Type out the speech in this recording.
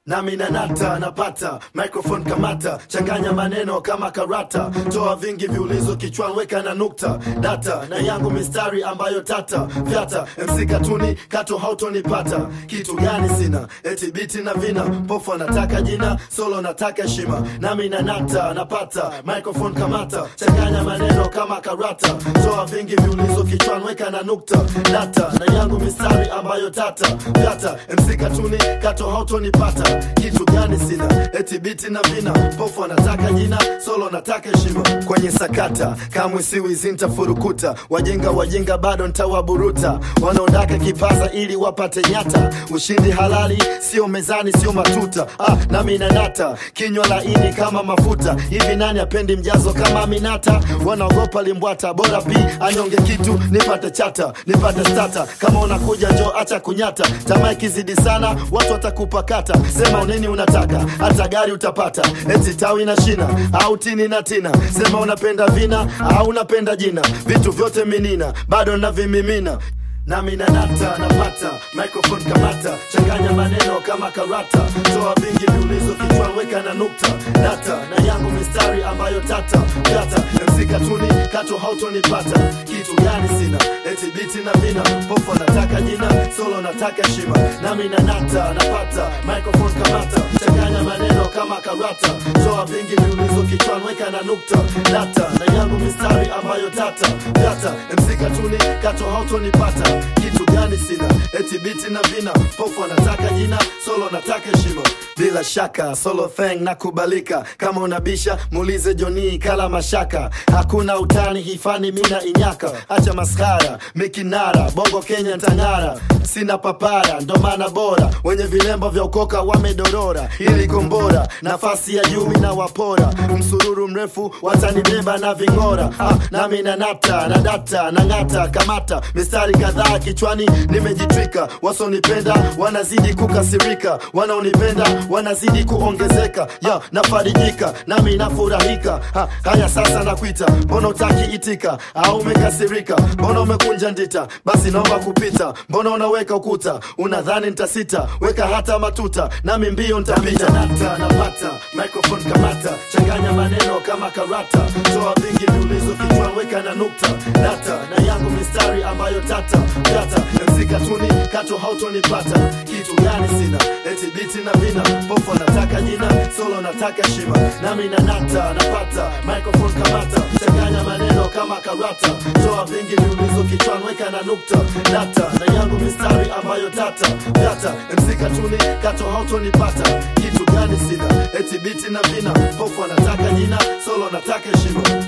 nami nanata napata microphone kamata changanya maneno kama karata toa vingi viulizo kichwani weka na nukta data na yangu mistari ambayo tata vyata mc katuni kato hautonipata kitu gani sina eti biti na vina pofu anataka jina solo nataka heshima nami nanata napata microphone kamata changanya maneno kama karata toa vingi viulizo kichwani weka na nukta data na yangu mistari ambayo tata vyata mc katuni kato hautonipata kitu gani sina eti biti na vina pofu anataka jina solo nataka heshima kwenye sakata kamwe siwizi ntafurukuta wajenga wajenga bado ntawaburuta wanaondaka kipaza ili wapate nyata ushindi halali sio mezani sio matuta ah, nami nanata kinywa laini kama mafuta hivi nani apendi mjazo kama minata wanaogopa limbwata bora pi anyonge kitu nipate chata nipate stata kama unakuja njo acha kunyata tamaa ikizidi sana watu watakupakata sema unini unataka hata gari utapata eti tawi na shina au tini na tina sema unapenda vina au unapenda jina vitu vyote minina bado navimimina nami nanata napata microphone kamata changanya maneno kama karata toa vingi viulizo kichwa weka na nukta data na yangu mistari ambayo tata gata mc katuni kato hautonipata kitu gani sina eti biti na vina pofu anataka jina solo nataka heshima nami nanata napata microphone kamata changanya maneno kama karata toa vingi viulizo kichwani weka na nukta data na yangu mistari ambayo tata gata mc katuni kato hautonipata kitu gani sina eti biti na vina pofu anataka jina solo nataka heshima bila shaka solo thing nakubalika kama unabisha muulize joni kala mashaka hakuna utani hifani mina inyaka acha maskara mikinara bongo kenya ntangara sina papara ndo maana bora wenye vilembo vya ukoka wamedorora ili kombora nafasi ya juu na wapora msururu mrefu watanibeba na ving'ora ah, nami nanata na data na ng'ata kamata mistari kadhaa kichwani nimejitwika wasonipenda wanazidi kukasirika wanaonipenda wanazidi kuongezeka ya nafarijika nami nafurahika ha, haya sasa nakwita mbona utaki itika au umekasirika mbona umekunja ndita basi naomba kupita mbona unaweka ukuta unadhani ntasita weka hata matuta nami mbio ntapita nata napata microphone kamata changanya maneno kama karata toa vingi viulizo kichwa weka na nukta data na yangu mistari ambayo tata data mc katuni kato hautonipata kitu gani sina eti biti na vina pofu anataka jina solo nataka heshima nami nanata napata microphone kamata changanya maneno kama karata toa vingi viulizo kichwani weka na nukta data na yangu mistari ambayo tata data mc katuni kato hautonipata kitu gani sina eti biti na vina pofu anataka jina solo nataka heshima